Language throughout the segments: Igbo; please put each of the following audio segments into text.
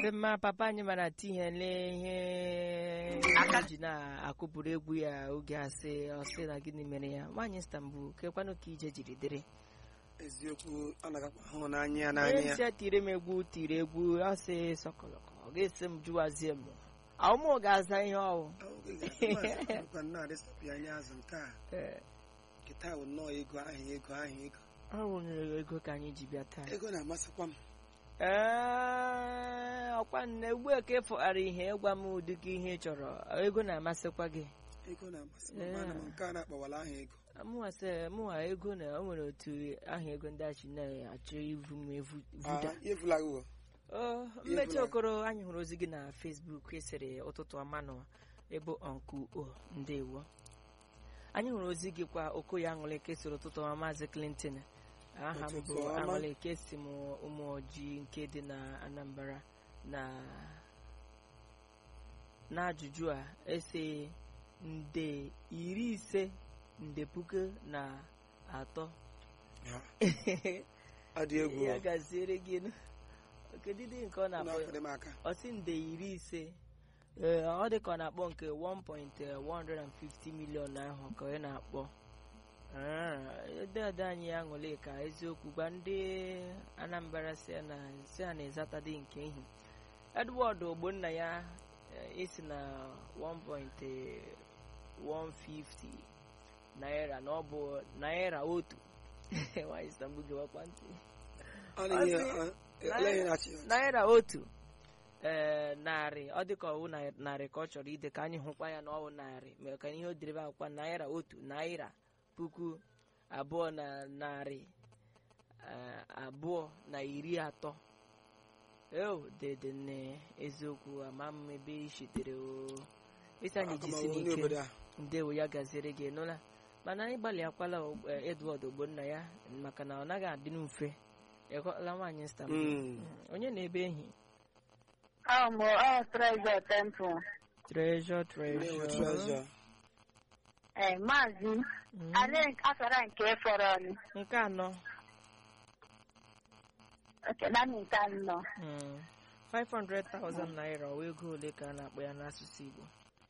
dị mma papa anyị mara tinyele ihe ji na-akụpụrụ egwu ya oge asị ọsị na gịnị mere ya nwaanyị Istanbul kekwanụ ka ije jiri dịrị eziokwu ọ na-agakwa ahụ n'anya ya onye n'anya ya isi ya tiri m egwu tiri egwu ọsị sọkọlọkọ ọ ga-esi m jụwazie m ọmụ ga-aza ihe ọwụ kwa na-adịsapụ anya azụ nke a Ee, nkịta bụ nnọọ ego ahụ ego ahụ ego ọ wụnyere ego ka anyị ji bịa taa ego na-amasịkwa m ee ọkwa nne ugbu a ka ịfụghara ihe ịgwa m ụdị gị ihe ị chọrọ ego na-amasịkwa gị ego na-amasị m Ee. mana m nke a na-akpọwala ahụ ego mụnwa sị mụnwa ego na o nwere otu aha ego ndị achị na-achọ ivu m evu vuda Ah, evula gị o mmechi okoro anyị hụrụ ozi gị na Facebook esere ụtụtụ ọma nọ ebe ọnkụ o ndewo anyị hụrụ ozi gị kwa okoye aṅụleke soro ụtụtụ ọma maazị Clinton aha m bụ Ụtụtụ ọma. aṅụleke si m ụmụ ojii nke dị na Anambra na n'ajụjụ a ese nde iri ise nde puku na atọ ọ dị egwu ya gaziere gị nụ. kedu dị nke ọ na-akpọ n'afọ dị m aka ọ sị nde iri ise ee ọ dị ka ọ na-akpọ nke 1.150 million ahụ ka ọ na-akpọ dede anyị ya ṅụle ka eziokwu gwa ndị Anambra si ya na si ya na ịzatadị nke ihi Edward Ogbonna ya eh, isi na 1.150 naira na ọ bụ naira otu nwaanyị Istanbul gewakwa ntị ọ na-enye Ọ sị- ọ- ele ihe na-achị ya ọchị. naira otu ee narị ọ dịka ọwụ na- narị ka ọ chọrọ ide ka anyị hụkwa ya na ọwụ narị mere ka ihe o dere ebe akwụkwọ naira otu naira puku abụọ na narị eh, abụọ na iri atọ eo dede nne eziokwu ama m ebe i sitere o isi anyị Aka m jisi awụ n'ike n'obodo a ndewo ya gaziere gị nụla mana anyị gbalịakwala eh, Edward Ogbonna ya maka na ọ naghị adị mfe ịghọla nwaanyị Istanbul Mm. onye na-ebe ehi Ọ mụ ọ Treasure Temple. treasure Ndewo, treasure treasure. Ee, maazị Mm. ale akara nke fọrọ ọnụ. nke anọ Oke, naanị nke anọ. mm, 500,000 naira ọ ego ole ka a na-akpọ ya n'asụsụ Igbo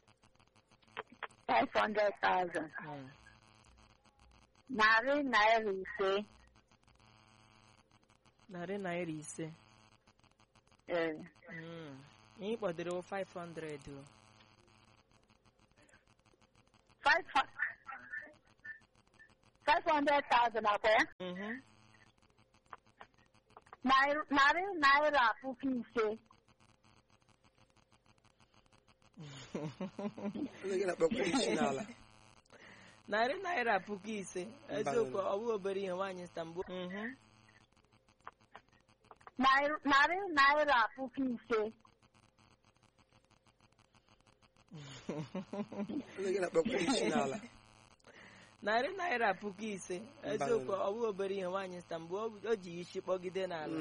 500,000. Mm, Narị naira ise. narị naira ise Ee, Mm, ihe kpọdere 500 o. five hu- 500,000 akwa ya. Mhm. Narị narị naira puku ise. Onye gị na-akpọkwa isi n'ala narị naira puku ise eziokwu ọ bụ obere ihe nwaanyị Istanbul Mhm. Narị narị naira puku ise. Onye gị na-akpọkwa isi n'ala narị naira puku ise eziokwu ọ bụ obere ihe nwaanyị Istanbul o o ji isi kpọgide n'ala